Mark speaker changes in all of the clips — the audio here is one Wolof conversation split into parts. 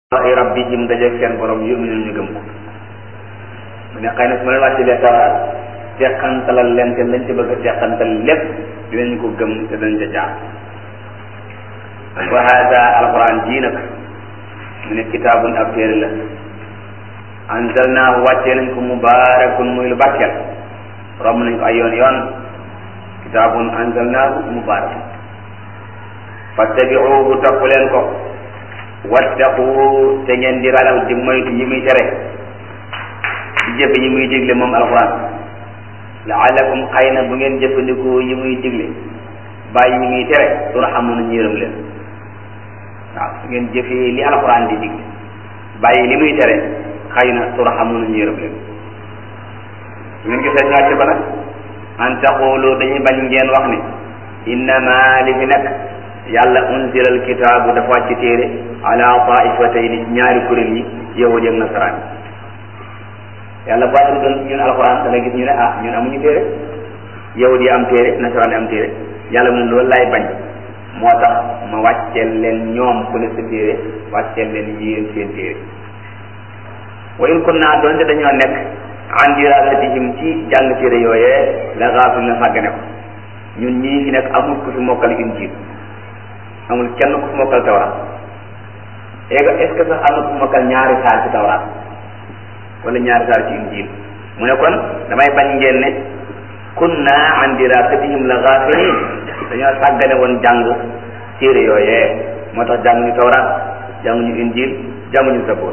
Speaker 1: ay rabbihim dajeeg seen borom yu'minuun ñu gëm ko mu ne xëy na su ma leen wàccelee tawraat teqantalal leen te lañ ci bëgg a teqantal lépp dinañ ko gëm te dañ ca jaar wa hada alquran jii nag mu ne kitaabun ab téere la anzalnaahu wàccee nañ ko mubaarakun muy lu barkeel romb nañ ko ay yoon yoon kitaabun anzalnaahu mubaarakun fattabi'uuhu topp leen ko wattaqu te ngeen di ragal di moytu yi muy tere di jëfe yi muy digle moom alquran laalakum xëy na bu ngeen jëfandikoo yi muy digle bàyyi yi muy tere turhamuna ñu yërëm leen waaw su ngeen jëfee li alquran di digle bàyyi li muy tere xëy na turhamuna ñu yërëm leen su ngeen gisee ñu wàcce ko nag an taqulu dañuy bañ ngeen wax ni innama li fi nekk yàlla unzila alkitaabu dafa wàcc téere ala taifatayni ñaari kuréel yi yahud ak nasaraan yàlla bu wàcc doon ñun alxuraan da nga gis ñu ne ah ñun amuñu téere yahud yi am téere nasaraan yi am téere yàlla mu ne loolu laay bañ moo tax ma wàcceel leen ñoom ku ne sa téere wàcceel leen yéen seen téere wa in kunna doonte dañoo nekk an dirasatihim ci jàng téere yooyee la gaafil na sàggane ko ñun ñii fi nekk amul ku fi mokkal injiil amul kenn ku fi mokkal tawraat est-ce que sax am na ku fi mokkal ñaari saar ci tawraat wala ñaari saar ci injiil mu ne kon damay bañ ngeen ne kunna an dirasatihim la gaafilin dañoo sàggane woon jàng téere yooyee moo tax jànguñu tawraat jànguñu injiil jànguñu zabur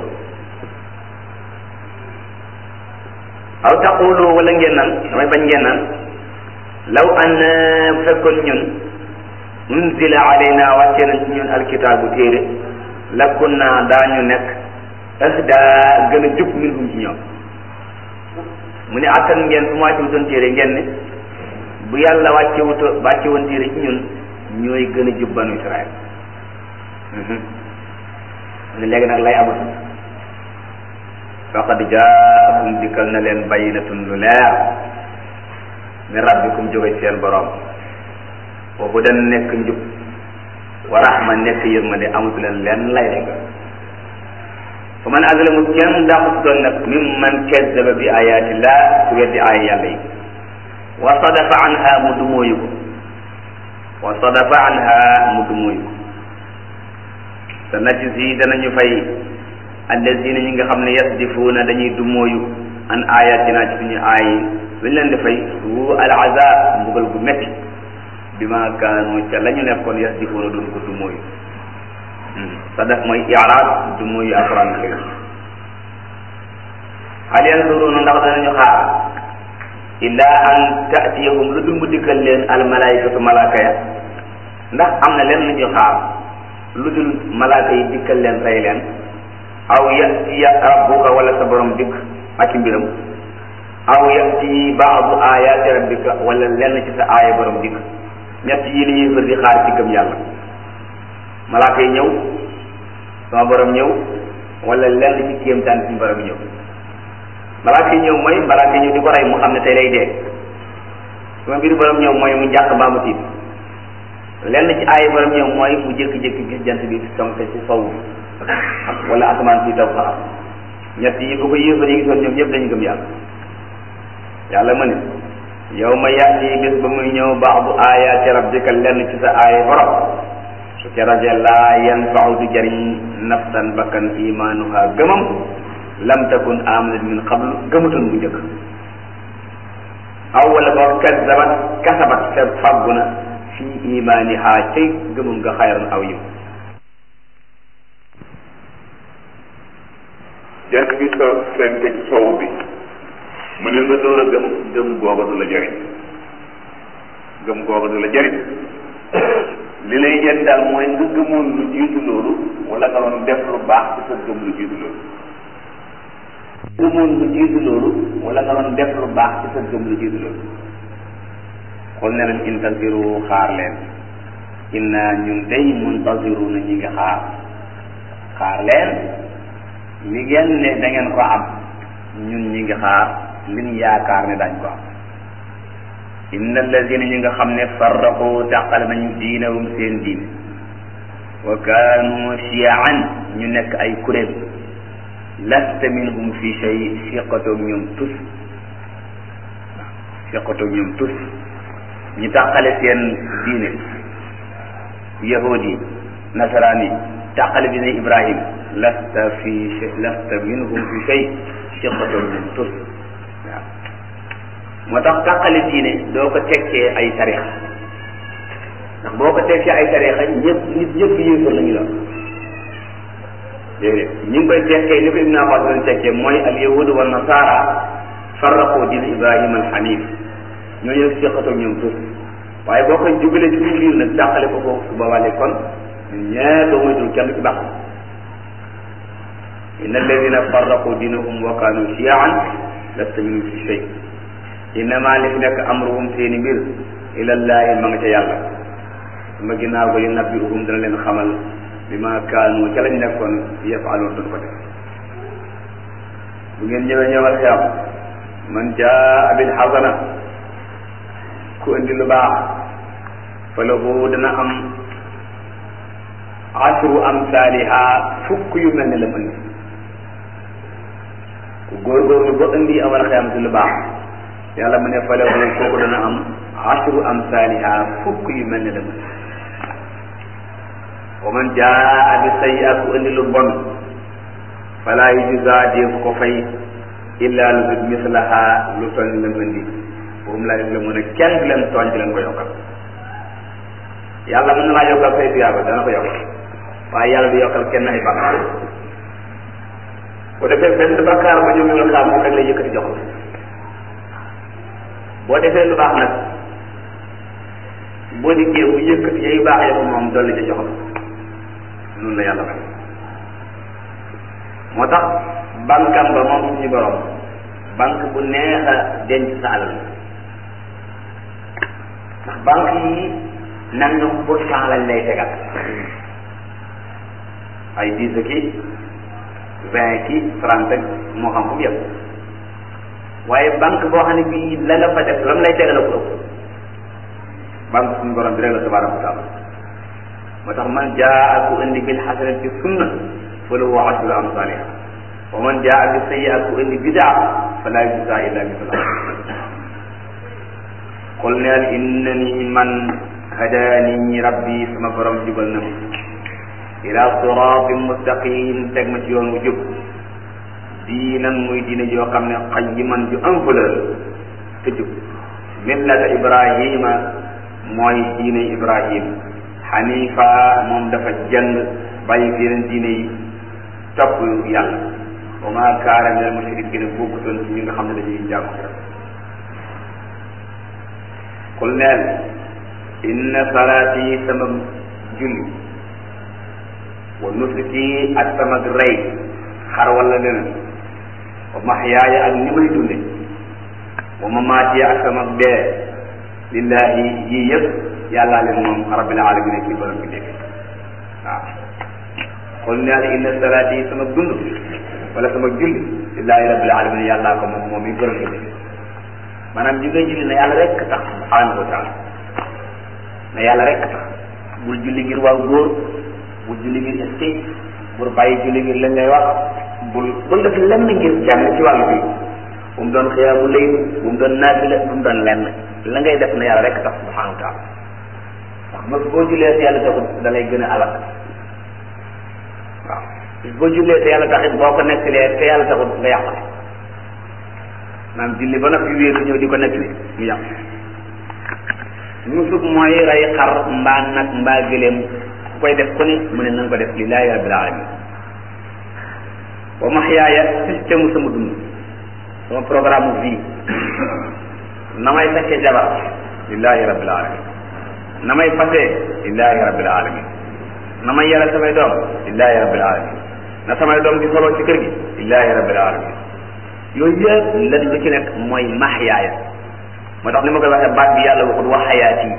Speaker 1: aw taqulu wala ngeen naan damay bañ ngeen naan law an bu fekkoon ñun unzila alayna wàccee nañ ci ñun alkitaabu téere la kunna daañu nekk ahda gën a jub minhum ci ñoom mu ne attan ngeen su ma wàcce wutoon téere ngeen ne bu yàlla wàcce wuto wàcce woon téere ci ñun ñooy gën a jub banu Israël mu ne léegi nag lay amatul faqad jaakum dikkal na leen bayyinatun lu leer min rabbikum jóge seen borom wa hudan nekk njub wa rahma nekk yërmande amatu leen lenn lay rek fa man azlamu kenn dàqut doon nag mimman kazzaba bi ayatillah ku weddi aaya yàlla yi wa sadafa anha mu dumóoyu ko wa sadafa anha mu dumóoyu ko sa najzi danañu fay allazina ñi nga xam ne yasdifuuna dañuy dumóoyu an ayatina ci suñu aay yi lu ñu leen di fay suu al azab mbugal gu metti bi ma kaanu ca la ñu nekkoon yasdifuuna doon ko dumóoyu sadaf mooy iraad dumóoyu alquran karim hal yanzuruna ndax danañu xaar illa an taatiyahum lu dul mu dikkal leen al malaikatu malaaka ya ndax am na leen lu ñu xaar lu dul malaaka yi dikkal leen rey leen aw yatiya rabbuka wala sa borom dikk ak i mbiram aw yati baadu ayaati rabbika wala lenn ci sa aaya borom dikk ñett yi li ñuy fër di xaar ci gëm yàlla malaaka yi ñëw sama borom ñëw wala lenn ci kéemtaan ci borom ñëw malaaka yi ñëw mooy malaaka yi ñëw di ko rey mu xam ne tey lay dee sama mbiru borom ñëw mooy mu njàq mbaa mu tiit lenn ci aaya borom ñëw mooy mu jékki-jékki gis jant bi sonke ci sowu wala asamaan si taw sax ñett yi bu ko yéefar yi gisoon ñoom ñëpp dañu gëm yàlla yàlla ma ne yow ma yàtti bés ba muy ñëw baadu ayaati rabbika lenn ci sa aaya borom su keraje laa yanfau du jariñ nafsan bakkan imaanuha gëmam lam takun amanat min qablu gëmutoon bu njëkk aw wala boo kazabat kasabat fe fàggu na fi imaaniha cay gëmum nga xayran aw yiw
Speaker 2: jant bi so fenk ci sow bi mu ne nga door a gëm gëm googa du la jariñ gëm googa du la jariñ li lay jënd daal mooy nga gëmoon lu jiitu loolu wala nga doon def lu baax ci sa gëm lu jiitu loolu
Speaker 1: gëmoon lu jiitu loolu wala nga doon def lu baax ci sa gëm lu jiitu loolu xul ne leen intasiru xaar leen inna ñun day muntasiru na ñi ngi xaar xaar leen li ngeen ne da ngeen ko am ñun ñi ngi xaar liñ yaakaar ne dañ ko am inna alladina ñi nga xam ne farraqu tàqale nañu diinahum seen diine wa kaanu shiyaan ñu nekk ay kuréel lasta minhum fi shay siqatoog ñoom tus waaw siqatoog ñoom tus ñu tàqale seen diine yahud yi nasaraan yi tàqale diine ibrahim lasta fi lasta minhum fi shay siqatoog ñoom tus waaw moo tax tàqale diine doo ko tekkee ay tarixa ndax boo ko tekkee ay tarixa ñëpp nit ñëpp yéefar la ñu la déedéet ñi ngi koy tekkee ni ko Ibn Abbas doon tekkee mooy al yahudu wa nasara farraqu diin Ibrahima al hanif ñooñu nag seqatoo ñoom tur waaye boo koy jugalee ci suñu biir nag dàqale ko foofu su boobaa kon ñee doo moytul kenn ci baax inna alladina farraqu diinahum wa kaanu shiyaan lasta minhum fi shay innama li fi nekk amruhum seeni mbir ilallahi ma nga ca yàlla ma ginnaaw ko yunabbiuhum dana leen xamal bi ma kaanu ca lañ nekkoon yafaaloon doon ko def bu ngeen ñëwee ñëwal xiyam man jaa bil xasana ku indi lu baax fa lahu dana am asru amsaaliha fukk yu mel ne la indi ku góorgóorlu ba indi awal xiyam ci lu baax yàlla mu ne fa lahu kooku dana am asru amsaaliha fukk yu mel ne la indi wa man jaa bi sayyi'at ku indi lu bon fala yujza def ko fay illa lu dul mislaha lu toll ni lam indi boobu laa def la mën a kenn du leen tooñ di leen ko yokkal yàlla mën na laa yokkal say tuyaaba dana ko yokkal waaye yàlla du yokkal kenn ay bàkkaar bu defee benn bàkkaar ba ñoom ñoo xam moom rek lay yëkkati jox la boo defee lu baax nag boo dikkee bu yëkkati yay baax ya ko moom dolli ca jox la noonu la yàlla may moo tax bankam ba moom suñu borom banque bu neex a denc sa alal ndax banque yi nangam pour cent lañ lay tegal ay dix ki vingt ki trente moo xam fu mu yem waaye banque boo xam ne bii la nga fa def lam lay tegal ko ëpp banque suñu borom bi rek la tabaraka wa taala moo tax man jaa ku indi bil xasanati sunna fa lahu ashru amsaliha wa man jaa bi sayyi'at ku indi bidaa fala yujza illa mislaha qul neel innani man hadaani rabbi sama borom jubal na ma ila siratin mustaqim teg ma ci yoon wu jub diinan muy diine joo xam ne qayyiman ju am valeur te jub millata ibrahima mooy diine ibrahim xanifa moom dafa jëng bàyyi fi yeneen diine yi topp yàlla wa ma kaana min al mushrikiin bokkutoon ci ñi nga xam ne dañuy jàmm qul neel inna salaati sama julli wa nusuki ak sama rey xar wala leneen wa maxyaaya ak ni may dunde wa mamaati ak sama dee lillahi yii yëpp yàllaa leen moom rabbil alamin ci borom bi dégg waaw qul neel inna salaati sama dund wala sama julli lillahi rabbil alamin yàllaa ko moom moom mi borom bi dégg maanaam ji ngay julli na yàlla rek tax subhanahu wa taala na yàlla rek tax bul julli ngir waaw góor bul julli ngir est bul bàyyi julli ngir lañ lay wax bul bul def lenn ngir kenn ci wàllu bi bu mu doon xiyaamu layl bu mu doon naafila bu mu doon lenn la ngay def na yàlla rek tax subhanahu wa taala ndax bés boo jullee te yàlla taxut da lay gën a alal waaw bés boo jullee te yàlla taxit boo ko nekkalee te yàlla taxut nga yàq maanaam julli ba noppi wéeru ñëw di ko nettali mu yàq nusuk mooy rey xar mbaa nag mbaa gëléem ku koy def ku ne mu ne nanga ko def lillahi rabbil alamin wa maxyaaya système sama dund sama programme vie na may fekkee jabar lillahi rabbil alamin na may fasee lillahi rabbil alamin na may yàlla samay doom lillahi rabbil alamin na samay doom di solo ci kër gi lillahi rabbil alamin yooyu yëpp lan lu ci nekk mooy maxyaaya moo tax ni ma koy waxee baat bi yàlla waxut wax xayaat yi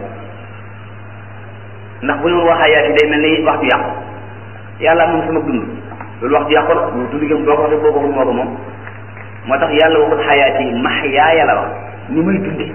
Speaker 1: ndax bu ñu wax xayaat yi day mel ni wax ju yàqu yàlla moom sama dund loolu wax ju yàqu la mu dund gi boo ko waxee boo ko waxul moo ko moom moo tax yàlla waxut xayaat yi maxyaaya la wax ni muy dundee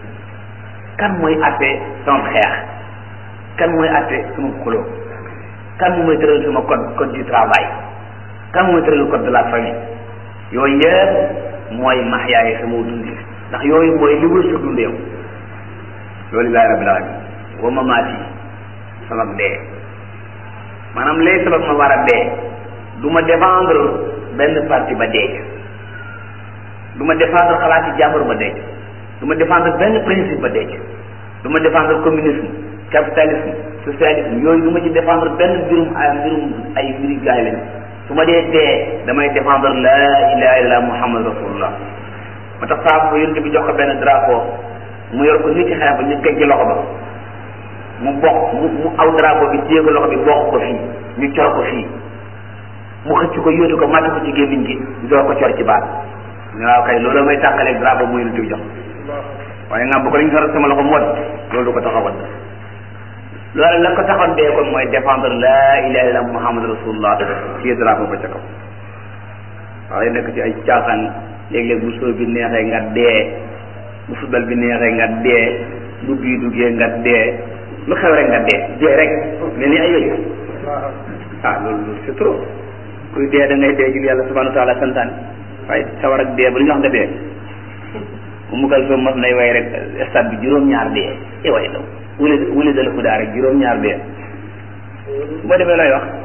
Speaker 1: kan mooy atte sama xeex kan mooy atte sama xuloo kan moo may tëral sama code code du travail kan moo may tëral code de la famille yooyu yëpp mooy maxyaaye sama dundi ndax yooyu mooy li wër sa dund yow loolu laa rabbil alamin wa mamaati sama dee maanaam lay sabab ma war a dee du ma défendre benn parti ba dee du ma défendre xalaati jàmbur ba dee du ma défendre benn principe ba dee du ma défendre communisme capitalisme socialisme yooyu du ma ci défendre benn mbirum ay mbirum ay mbiri gaay lañ su ma dee dee damay défendre la ilaha illallah muhammad rasulullah ma tax saa ko yonent bi jox ko benn drapeau mu yor ko nit ci xeex ba ñu gëj ci loxo ba mu bokk mu mu aw drapeau bi téye ko loxo bi bokk ko fii ñu cor ko fii mu xëcc ko yóotu ko màtt ko ci gémmiñ gi ñu door ko cor ci baat waaw kay loolu may tàqaleeg drapeau mu yonent bi jox waaye nga bu ko dañ sor sama loxo mu wadd loolu du ko tax a wadd loolu la ko taxoon dee kon mooy défendre la ilaha illallah muhammad rasulullah ci drapeau ba ca kaw waaye nekk ci ay caaxaan léeg-léeg bu soo bi neexee nga dee bu football bi neexee nga dee bu bii duggee nga dee lu xew rek nga dee dee rek mel ni ay yooyu ah loolu loolu c'est trop kuy dee da ngay dee jul yàlla subhanahu wa taala santaane waaye sawar ak dee ba lu ñu wax nga dee bu mu kal soo mos nay way rek stade bi juróom-ñaar dee e way daw wuli wuli dala ko daa rek juróom-ñaar dee boo demee looy wax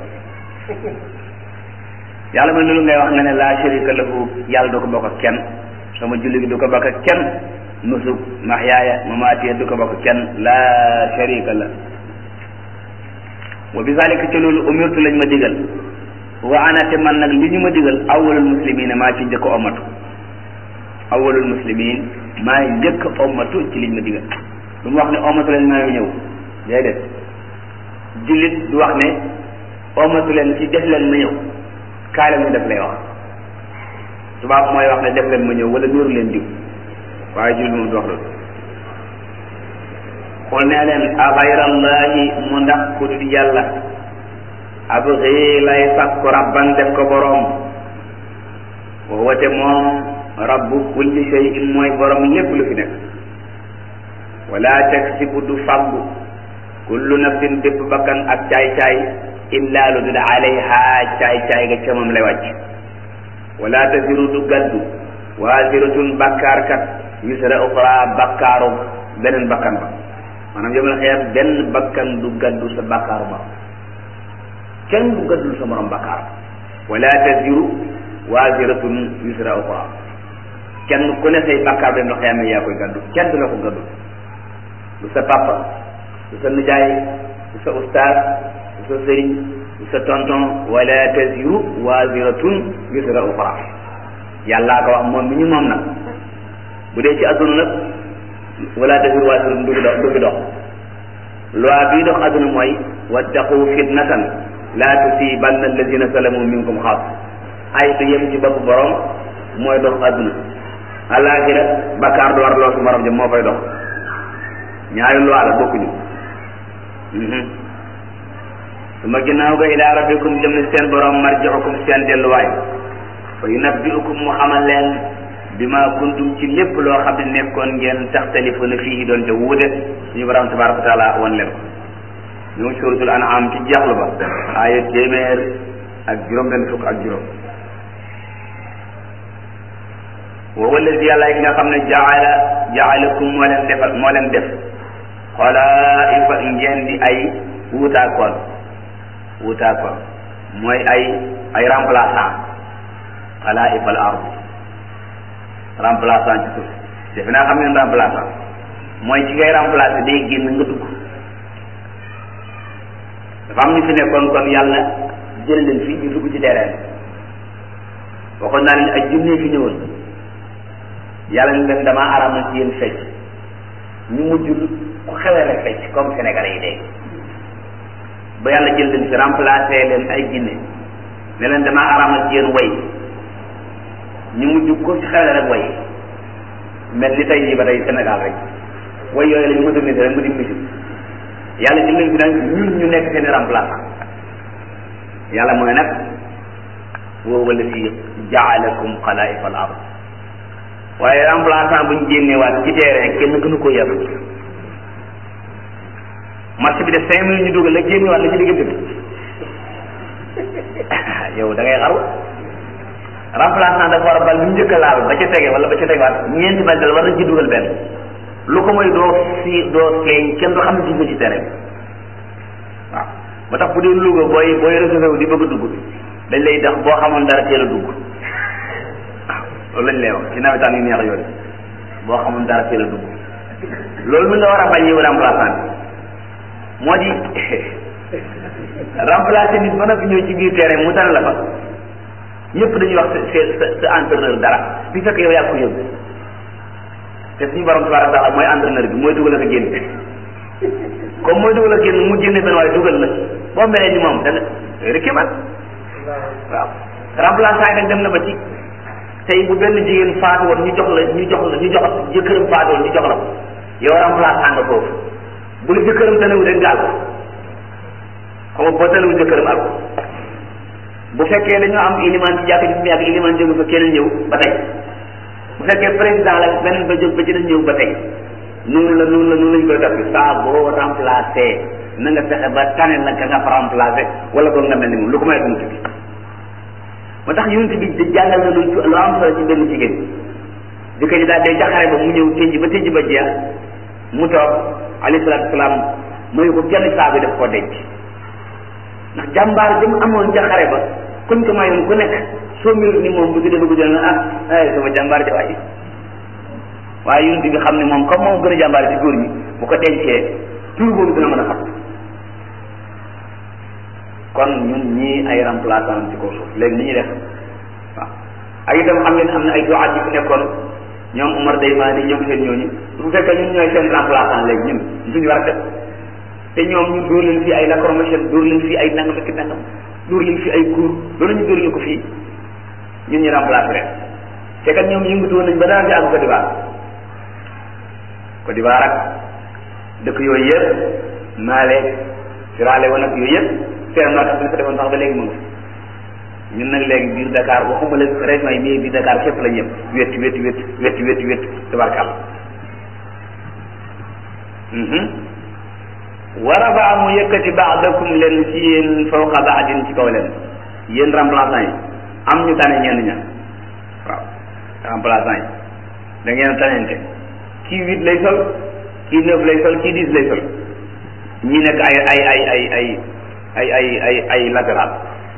Speaker 1: yàlla mooy loolu ngay wax nga ne laa sharika lahu yàlla du ko bokk ak kenn sama julli gi du ko bokk ak kenn nusuk mahyaaya mamaatiya du ko bokk kenn laa sharika la wa bi zalika ca loolu umirtu lañ ma digal wa ana te man nag li ñu ma digal awwalul muslimina maa ci njëkk ommatu awwalul muslimin maa njëkk ommatu ci liñ ma digal lu mu wax ne ommatu leen maa ngi ñëw déedéet jullit du wax ne ommatu leen ci def leen ma ñëw kaay leen ñu def lay wax tubaab mooy wax ne def leen ma ñëw wala niru leen diw waaye jullit moom du wax loolu xool nee leen abayrallahi mu ndax ku dul yàlla abxi lay sàkku rabban def ko boroom woote moom rabbu kulli shay'in mooy boroom lépp lu fi nekk wala taksibu du faggu kullu nafsin bépp bakkan ak caay-caay illa lu dul alayha caay-caay ga ca moom lay wàcc wala taziru du gaddu waziratun bakkaarkat wisra uxra bakkaaru beneen bakkan ba maanaam yomal xeer benn bakkan du gaddu sa bakkaaru ba kenn du gaddul sa morom bakkaar wala taziru waziratun wisra uxra kenn ku ne say bakkaar benn xeer yaa koy gaddu kenn du la ko gaddu du sa papa du sa nijaay du sa ustaas du sa sëriñ du sa tonton wala taziru waziratun wisra uxra yàllaa ko wax moom mi ñu moom nag bu dee ci adduna nag wala taziru waziratun du fi dox du fi dox loi bii dox adduna mooy wattaqu fitnatan la tusibanna alladina salamu minkum xaas ay du yem ci bopp borom mooy dox adduna alaxira bakkaar du war loo su morom ja moo fay dox ñaari loi la bokkuñu su ma ginnaaw ga ila rabbikum jëm ne seen borom marji'ukum seen delluwaay fa yunabbi'ukum mu xamal leen bi ma kuntum ci lépp loo xam ne nekkoon ngeen taxtalifuna fii doon te wuute suñu borom tabaraka wa taala wan leen ko ñu ngi suratul an'am ci jeexlu ba aaya téeméer ak juróom benn fukk ak juróom wa wallazi yàlla yi nga xam ne jaala jaalakum moo leen defal moo leen def xalaa'ifa ngeen di ay wuutaakoon wuutaakoon mooy ay ay remplaçant xalaa'ifa al ard remplaçant ci suuf defe naa xam ngeen remplaçant mooy ci ngay remplacer day génn nga dugg dafa am ñu fi nekkoon kon yàlla jël leen fi ñu dugg ci terrain waxoon naa leen ay junne fi ñëwoon yàlla ni leen damaa araamal ci yéen fecc ñu mujj ku xewee rek fecc comme sénégalais yi léegi ba yàlla jël leen fi remplacer leen ay jinne ne leen damaa araamal ci yéen way ñu mujj ku ci xewee rek way mel ni tey jii ba tey Sénégal rek way yooyu la ñu moderniser rek mu di musique yàlla jël leen fi nag ñun ñu nekk seen remplaçant yàlla mooy nag woo wala fi jaalakum xalaa'ifa al ard waaye remplaçant bu ñu génneewaat ci terrain kenn gënu ko yàlla marché bi de cinq minutes ñu dugal la génneewaat la ci diggante bi yow da ngay xaru remplaçant dafa war a bal bu njëkk a laal ba ca tege wala ba ca tegewaat ñeenti bal dal war nañ ci dugal benn lu ko mooy doo si doo feeñ kenn du xam ne dugg ci terrain bi waaw ba tax bu dee Louga booy booy réservé wu di bëgg a dugg dañ lay dox boo xamoon dara teel a dugg waaw loolu lañ lay wax ci nawetaan yu neex yooyu boo xamoon dara teel a dugg loolu mi nga war a bañ yow remplaçant bi moo di remplacer nit ba noppi ñëw ci biir terrain mu tane la fa ñëpp dañuy wax sa sa sa entraîneur dara bi fekk yow yaa ko yóbbu te suñu borom tabaaraka taala mooy entraîneur bi mooy dugal ak a génn comme mooy dugal ak génn mu génne benn waaye dugal la boo melee ni moom da nga rëkki man waaw remplaçant yi nag dem na ba ci tey bu benn jigéen faatu woon ñu jox la ñu jox la ñu jox jëkkëram faatu woon ñu jox la ko yow remplaçant nga foofu bu la jëkkëram tanewu rek gaal ko xam nga boo tanewu jëkkëram al ko bu fekkee dañoo am iliman ci jàkk ji mu yàgg iliman jógu fa keneen ñëw ba tey bu fekkee président la beneen ba jóg ba ci dañ ñëw ba tey noonu la noonu la noonu lañ koy def saa boo remplacé na nga fexe ba tane la ka nga fa remplacé wala boog nga mel ni moom lu ko may dumuti bi moo tax yonent bi di jàngal na lu lu am solo ci benn jigéen di ko ji daal day jaxare ba mu ñëw tëj ba tëj ba jeex mu toog alayhi salaatu salaam mayu ko kenn saa bi daf koo denc ndax jàmbaar bi mu amoon jaxare ba kuñ ko mayoon ku nekk soo mel ni moom bu ci dee bëgg jël na ah ay sama jàmbaar ja waaye waaye yonent bi xam ne moom comme moom gën a jàmbaar ci góor ñi bu ko dencee tur boobu dina mën a xam kon ñun ñii ay remplaçant ci kaw suuf léegi ni ñuy def waaw ak itam xam ngeen am na ay duwaat yi fi nekkoon ñoom Umar Daymaani ñoom seen ñooñu bu fekkee ñun ñooy seen remplaçant léegi ñun suñu war a def te ñoom ñu dóor leen fii ay lacrymogène dóor leen fii ay nangam ak nangam dóor leen fii ay cour loolu ñu dóor leen ko fii ñun ñu remplacé leen te kat ñoom yëngatu woon nañ ba dara fi ak Côte d'Ivoire Côte d'Ivoire ak dëkk yooyu yëpp Mali Sierra Leone ak yooyu yëpp seen noo tax bi fa defoon sax ba léegi mu ngi fi ñun nag léegi biir Dakar waxuma la région yi mais biir Dakar fépp la ñëpp wét wét wét wét wét wét tabarkàlla wa rafaa mu yëkkati baadakum leen ci yéen fawqa baadin ci kaw leen yéen remplaçant yi am ñu tane ñenn ña waaw remplaçant yi da ngeen tanente kii huit lay sol kii neuf lay sol kii dix lay sol ñi nekk ay ay ay ay ay ay ay ay ay latéral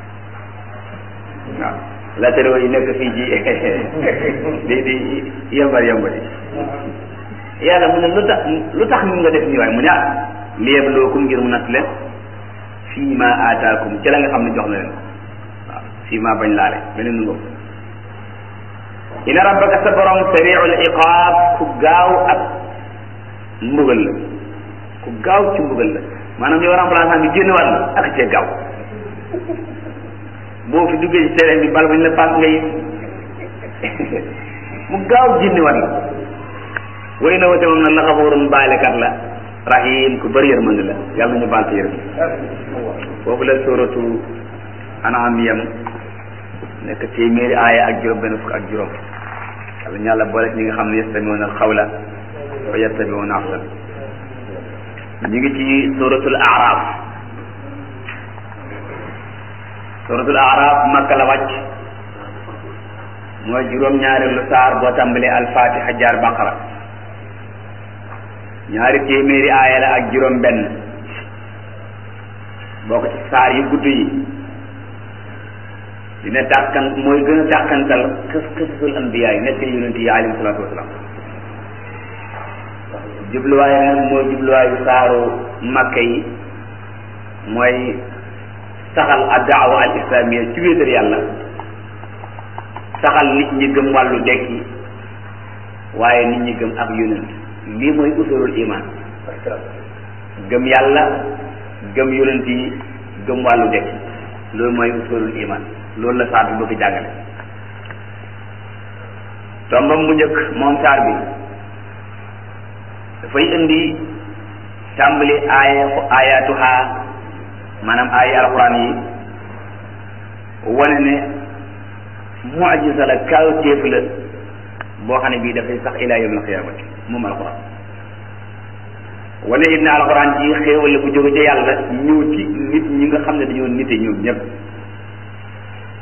Speaker 1: waaw latéraux yi nekk fii ji di di yembar yembar yi yàlla mu ne lu tax lu tax ñu nga def nii waaye mu ne ah liyabluwakum ngir mu natt leen fii ma aataakum ci la nga xam ne jox na leen waaw fii ma bañ laale beneen nu ngoog ina rabbaka sa borom sariul iqaab ku gaaw ak mbugal la ku gaaw ci mbugal la maanaam yow remplaçant bi génn war na ak cee gaaw boo fi duggee ci terrain bi bal bañ la paas ngay mu gaaw génn war na way na wate moom nag la xafoorun baalekat la rahim ku bëri yërmande la yàlla nañu baal te yërëm foofu la suratu anaam yam nekk téeméeri aaya ak juróom benn fukk ak juróom yàlla ñu yàlla boole ñi nga xam ne yastamiuna alxawla wa yattabiuna ahsan ñu ngi ci suratul araf suratul araf makka la wàcc mooy juróom-ñaareelu saar boo tàmbalee alfatiha jaar baqara ñaari téeméeri aaya la ak juróom benn bokk ci saar yu gudd yi dina tàkkan mooy gën a tàkkantal kës kësul anbiya yi nekk yonent yi alayhi salaatu wasalaam jubluwaay nag mooy jubluwaayu saaru makka yi mooy saxal ak daawa al islamiya ci wéetal yàlla saxal nit ñi gëm wàllu dekki waaye nit ñi gëm ak yonent lii mooy usulul iman gëm yàlla gëm yonent yi gëm wàllu dekki loolu mooy usulul iman loolu la saar bi bëgg jàngale tombam mu njëkk moom saar bi dafay indi tàmbali aaya ayatuha maanaam aaya alquran yi wane ne mucjisa la kawtéef la boo xam ne bii dafay sax ila yawm alqiyamati moom alquran wane it ne alquran ji xéewal la bu jóge ca yàlla ñëw ci nit ñi nga xam ne dañoo nite ñoom ñëpp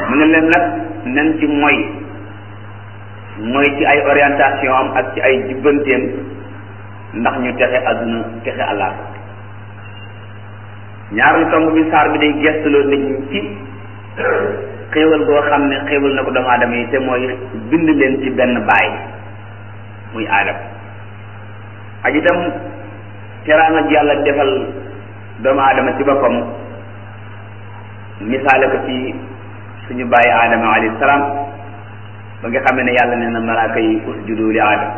Speaker 1: mu ne leen nag nañ ci moy mooy ci ay orientation am ak ci ay jubbanteem ndax ñu texe àdduna texe àllaa ñaareelu tomb bi saar bi day gestuloo nit ñi ci xéewal goo xam ne xéewal na ko doomu aadama yi te mooy bind leen ci benn baay muy aadam ak itam teraanga ji yàlla defal doomu aadama ci boppam misaale ko ci suñu bàyyi aadama alayhi salaam ba nga xam ne yàlla nee na malaaka yi usjudu li aadam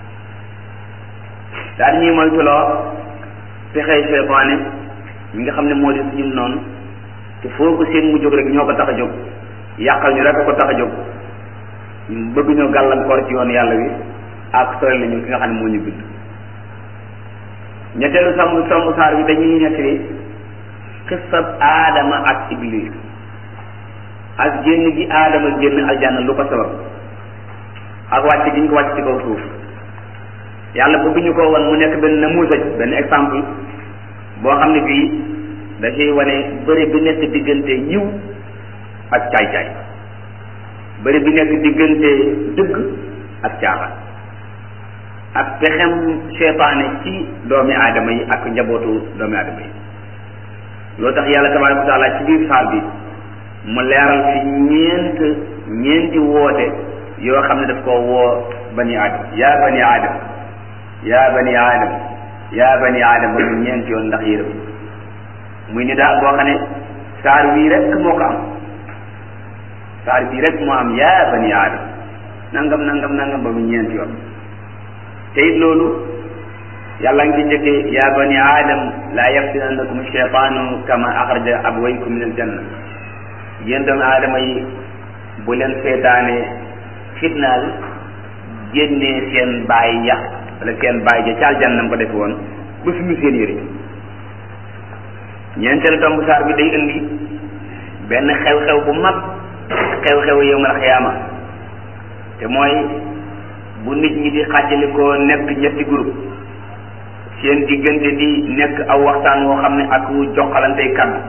Speaker 1: daal ñuy moytuloo pexey seytaane ñi nga xam ne moo di suñu noonu te foo ko seen mu jóg rek ñoo ko tax a jóg yàqal ñu rek a ko tax a jóg ñu bëgg ñoo gàllankoor ci yoon yàlla wi ak sore la ñu ki nga xam ne moo ñu bind ñetteelu somb somb saar bi dañuy nettali xissab aadama ak iblis ak génn gi aadama génn aljanna lu ko sabab ak wàcc gi ñu ko wàcc ci kaw suuf yàlla bëgg ñu ko won mu nekk benn namuusaj benn exemple boo xam ne bii da ciy wane bëri bi nekk diggante yiw ak caay-caay bëri bi nekk diggante dëgg ak caaxaan ak pexem seytaane ci doomi aadama yi ak njabootu doomi aadama yi loo tax yàlla tabaraka wa taala ci biir saar bi mu leeral fi ñeent ñeenti woote yoo xam ne daf koo woo bani aadama yaa bani aadama yaa bani aadama yaa bani aadama ba mu ñeenti yoon ndax yërëm muy ni daal boo xam ne saar wii rek moo ko am saar bii rek moo am yaa bani aadama nangam nangam nangam ba mu ñeenti yoon te it loolu yàlla ngi ci njëkkee yaa bani aadam laa yaftinannakum cheytaanu kama axraja abwaykum min aljanna yéen doomu aadama yi bu leen seetaane fitnaal génnee seen baay yax wala seen baay ja ca aljanna ko defe woon ba suñu seen yëre ñeenteelu tomb saar bi day indi benn xew-xew bu mag xew-xew yowmal xiyaama te mooy bu nit ñi di xàjjalikoo nekk ñetti groupe seen diggante di nekk aw waxtaan woo xam ne ak joxalantey kàddu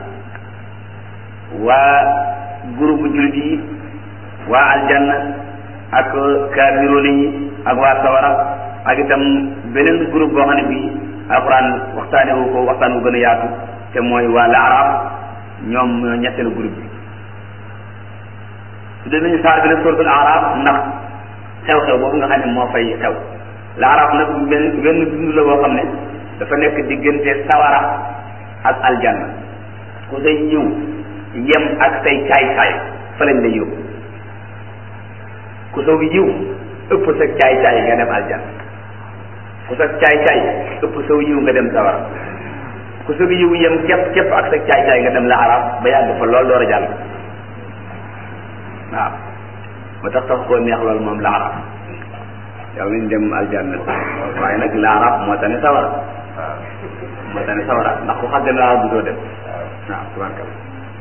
Speaker 1: waa groupe jullit yi waa aljanna ak kaafiroon yi ak waa sawara ak itam beneen groupe boo xam ne bii alxuraan waxtaane wu ko waxtaan wu gën a yaatu te mooy waa laarab ñoom ñoo ñetteelu groupe bi su dee nañu saar bi nag suratul arab ndax xew-xew boobu nga xam ne moo fay xew laarab nag benn benn dund la boo xam ne dafa nekk diggante sawara ak aljanna ku say ñëw yem ak say caay-caay fa lañ lay yóbbu ku saw yiw ëpp sa caay-caay nga dem aljanna ku sa caay-caay ëpp saw yiw nga dem sawara ku sa yiw yem képp képp ak sa caay-caay nga dem laarab ba yàgg fa lool door a jàll waaw ba tax tax koo neex loolu moom laarab yow nañ dem aljanna waaye nag laarab moo tane sawara moo tane sawara ndax ku xàgg laarab du doo dem waaw tubarkalla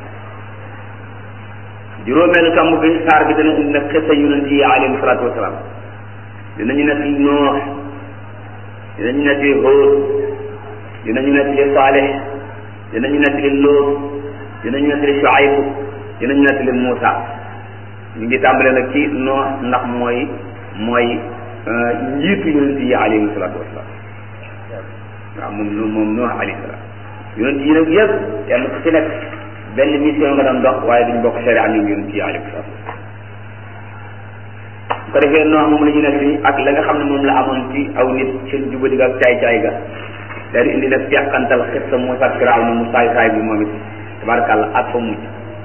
Speaker 1: juróomeelu tomb bi saar bi dana indi nag xisa yonent yi alayhim salaatu wasalaam dinañu nekk li noox dinañu nekk li hóor dinañu nekk li saalix dinañu nekk li lóot dinañu nekk li shuayb dinañu nekk li muusa ñu ngi tàmbale nag ci noox ndax mooy mooy njiitu yonent yi alayhim salaatu wasalaam waaw moom moom noox alayhi salaam yonent yi nag yëpp kenn ku ci nekk benn mission nga doon dox waaye duñ bokk sharia ñu yonent yi alayhim salaam su ko defee noox moom la ñu nekk nii ak la nga xam ne moom la amoon ci aw nit seen jubadi ga ak caay-caay ga daal di indi nag teqantal xissa Muusaa ak Firawna mu saay saay bi moom it tabarakàlla ak fa mujj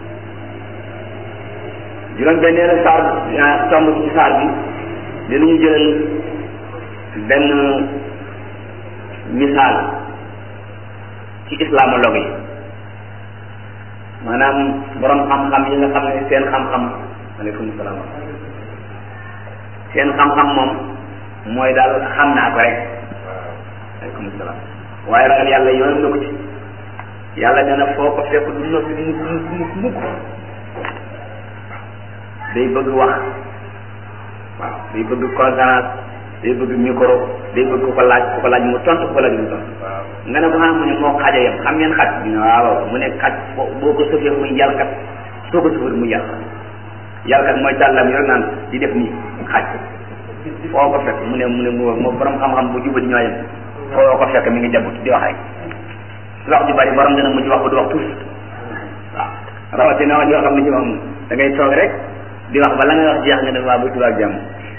Speaker 1: juróom benneelu saar tomb ci saar bi dinañu jëlal benn misaal ci islamologue yi maanaam borom xam-xam yi nga xam ne seen xam-xam aleykum salaam seen xam-xam moom mooy daal xam naa ko rek aleykum salaam waaye ragal yàlla yoonam na ko ci yàlla nee na foo ko fekk du noppi mukk mukk mukk mukk day bëgg wax waaw day bëgg conférence day bëgg micro day bëgg ku ko laaj ku ko laaj mu tontu ku ko laaj mu tontu nga ne ko xam mu ne moo xaja yam xam ngeen xaj ñu ne waaw mu ne xaj boo ko sëfee muy yàlkat soo ko sëfee muy yàq yàlla kat mooy tàllam yor naan di def nii xaaj foo ko fekk mu ne mu ne moo borom xam-xam bu jubati ñoo yem foo ko fekk mi ngi jabut di wax rek wax ju bari borom dana mujj wax ba du wax tuus waaw rawatina wax joo xam ne ci moom da ngay toog rek di wax ba la ngay wax jeex nga ne waa bu tubaab jàmm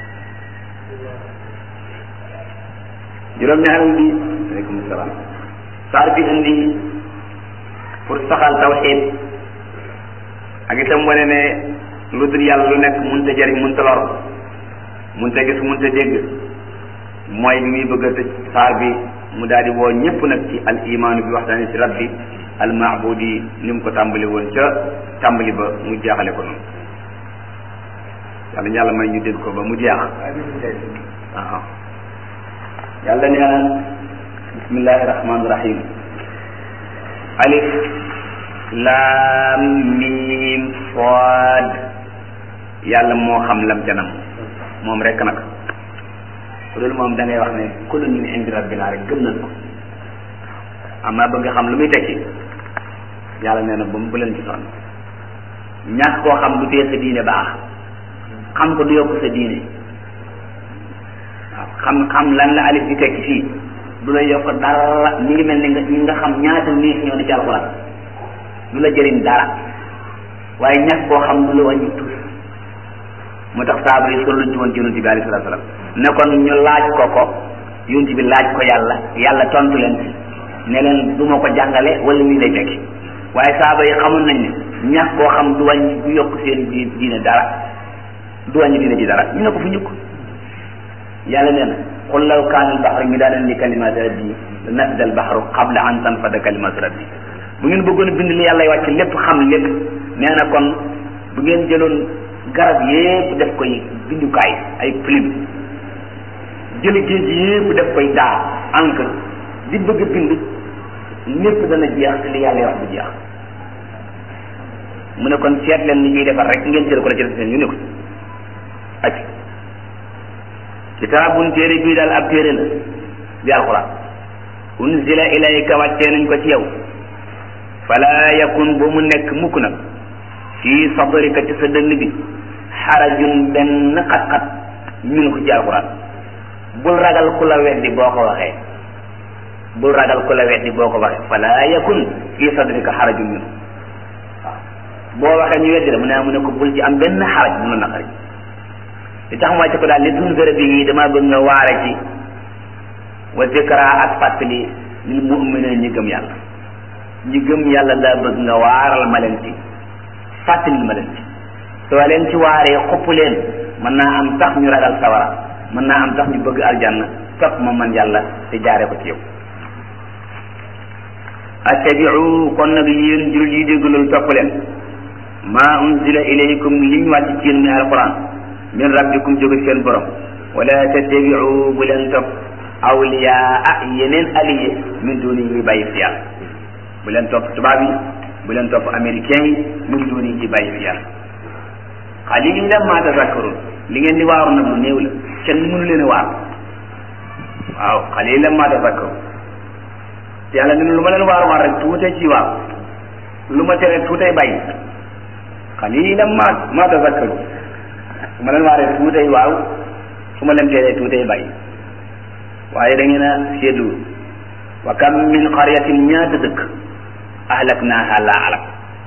Speaker 1: juróom-ñaareel bi aleykum salaam saar bi indi pour saxal tawxiid ak itam wane ne lu dul yàlla lu nekk mënut a jëriñ mënut a lor mënut a gis mënut a dégg mooy bi muy bëgg a tëj saar bi mu daal di woo ñëpp nag ci al imaanu bi waxtaani ci rabbi al maabudi ni mu ko tàmbali woon ca tàmbali ba mu jeexale ko noonu yàlla yàlla may ñu dégg ko ba mu jeex waaw yàlla nee na bismillahi rahmaani rahim alif laam miim saad yàlla moo xam lam canam moom rek nag loolu moom da ngay wax ne kullu min indi rabbina rek gëm nañ ko amaa bëgg xam lu muy tekki yàlla nee na ba mu bu leen ci sonn ñàkk koo xam du tee sa diine baax xam ko du yokk sa diine waaw xam xam lan la alif di tekki fii du la yokk dara mi ngi mel ni nga ñi nga xam ñaata niis ñoo di ci alxuraan du la jëriñ dara waaye ñàkk koo xam du la wàññi tuus moo tax saaba yi sol luñ ci woon ci yonent bi alayhi salaatu salaam ne kon ñu laaj ko ko yonent bi laaj ko yàlla yàlla tontu leen ci ne leen du ma ko jàngale wala nii lay tekki waaye saaba yi xamoon nañ ne ñàkk koo xam du wàññi du yokk seen di diine dara du wàññi diine ci dara ñu ne ko fu ñukk yàlla nee na qul law kaana al bahru midaadan li kalimaati rabbi la nafida al bahru qabla an tanfada kalimaatu rabbi bu ngeen bëggoon a bind li yàlla wàcc lépp xam lépp nee na kon bu ngeen jëloon garab yépp def koy bindukaay ay plume jël géej yépp def koy daa encre di bëgg a bind lépp dana jeex te li yàlla wax du jeex mu ne kon seet leen ni ñuy defar rek ngeen jël ko la ci def ñu ne ko ak kitaabun téere bii daal ab téere la bi alquran unzila ilayka wàccee nañ ko ci yow fala yakun bu mu nekk mukk nag fii sadrika ci sa dënn bi xarajun benn xat-xat min ko ci alquran bul ragal ku la weddi boo ko waxee bul ragal ku la weddi boo ko waxee fala yakun fii sadrika xarajun min waaw boo waxee ñu weddi la mu ne mu ne ko bul ci am benn xaraj mu la naqari li tax mu wàcce ko daal li tunzira bi dama bëgg nga waare ci wa zikra ak fàttali lil mu'minin ñi gëm yàlla ñi gëm yàlla laa bëgg nga waaral ma leen ci fàttali ma leen ci soo leen ci waaree xupp leen mën naa am tax ñu ragal sawara mën naa am tax ñu bëgg aljanna topp ma man yàlla te jaare ko ci yow attabiu kon nag yéen jullit yi dégg loolu topp leen ma unzila ilaykum liñ wàcc ci yéen mi alquran min rabbikum jóge seen borom wala tattabiu bu leen topp awliyaa yeneen allié min duni yi bàyyi fi yàlla bu leen topp tubaab yi bu leen topp américain yi min duni yi bàyyi fi yàlla qalilan ma tazakkarun li ngeen di waaru nag lu néew la kenn mënu leen a waar waaw qalilan ma tazakkarun te yàlla ne lu ma leen waaru waar rek tuutee ci waaw lu ma tere tuutee bàyyi qalilan ma ma tazakkarun su ma leen waaree tuutee waaw su ma leen teree tuutee bàyyi waaye da ngeen a seetlu wa kam min qaryatin ñaata dëkk ahlaknaaha laa alak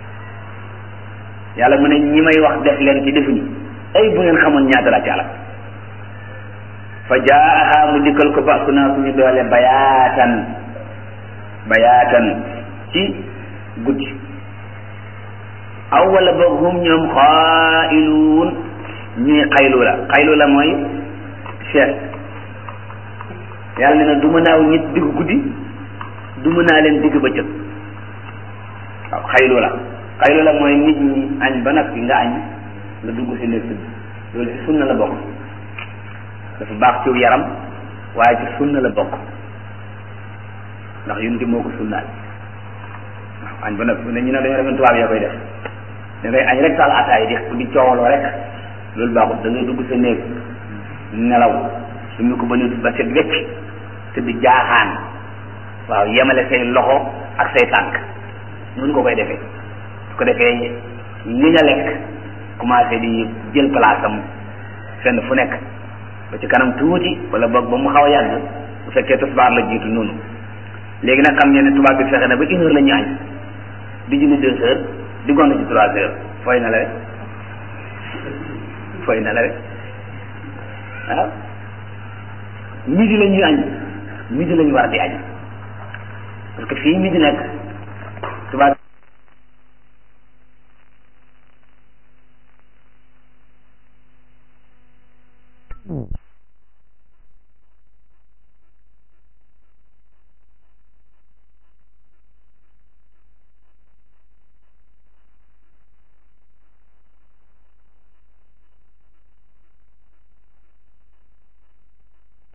Speaker 1: yàlla mu ne ñi may wax def leen ci defuñu ay bu ngeen xamoon ñaata laa ci alak fa jaaha mu dikkal ko ba su naa suñu doole bayaatan bayaatan ci guddi aw wala boog hum ñoom xaa'iluun ñuy xaylu la xaylu la mooy seet yàlla ne na du ma naaw nit digg guddi du ma naa leen digg bëccëg waaw xaylu la xaylu la mooy nit ñi añ ba nag nga añ nga dugg si nekk loolu ci sunna la bokk dafa baax ciw yaram waaye ci sunna la bokk ndax yunti moo ko sunnaal waaw añ ba nag ne ñu ne dañoo defoon tubaab yaa koy def da ngay añ rek taal ataay di di coowaloo rek loolu baaxul da ngay dugg sa néeg nelaw su mu ko ba nit ba set wecc te di jaaxaan waaw yemale say loxo ak say tànk nun ko koy defee su ko defee li nga lekk commencé di jël place am fenn fu nekk ba ci kanam tuuti wala boog ba mu xaw a yàgg bu fekkee tisbaar la jiitu noonu léegi nag xam ngeen ne tubaab bi fexe na ba une heure la ñu añ di julli deux heures di gont ci trois heures fooy na la rek fooy na la rek waaw midi la ñuy añ midi la ñu war di añ parce que fii midi nekk tubaab